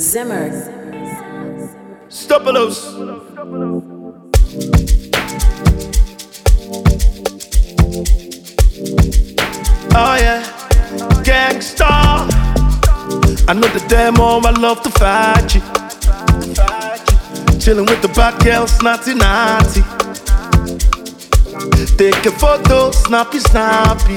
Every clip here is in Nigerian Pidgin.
Zimmer. Stopalos. Oh yeah, gangsta. I know the demo, I love to fight you. Chilling with the bad girls, naughty naughty. Take a photo, snappy snappy.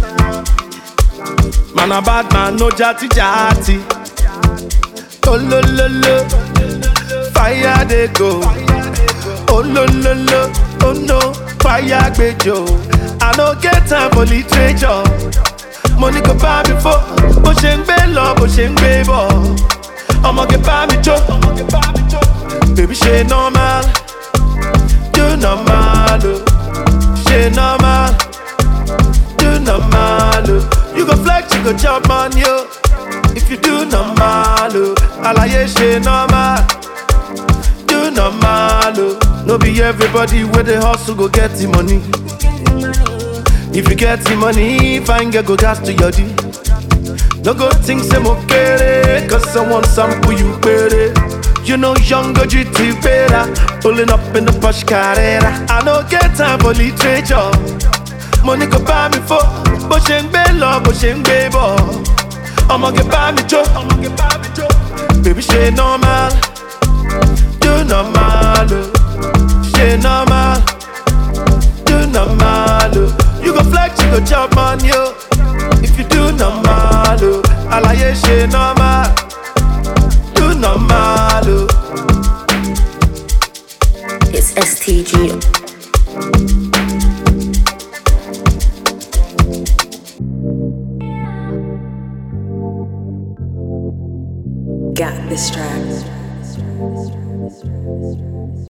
Man a bad man, no jatty jatty. Oh lo lo lo, fire they go. Oh lo lo lo, oh no, fire gbejo. I no get time for literature. Money go buy me for, bó ṣe ń gbé lọ, bó ṣe ń gbé bọ̀. Ọmọge bá mi jó, bèbí ṣe normal, do normal o, ṣe normal, do normal o. You go flex, you go chop money o, if you do normal o. Àlàyé ṣe normal. do normal o. No be everybody wey dey hustle go get the money. If you get the money, fine girl go gas to your D. No go think say mo kere, cause someone sample you pere. You know young go GT better, pulling up in the Porsche Carrera. I no get time for literature. Money go buy me for, bó ṣe ń gbé lọ, bó ṣe ń gbé bọ̀. Ọmọge bá mi jó, baby ṣe normal. do normal, oh. She normal, do normal, oh. You go flex, you go chop money, oh. If you do normal, oh. Alaye she normal, do normal, oh. It's STG. Got this track.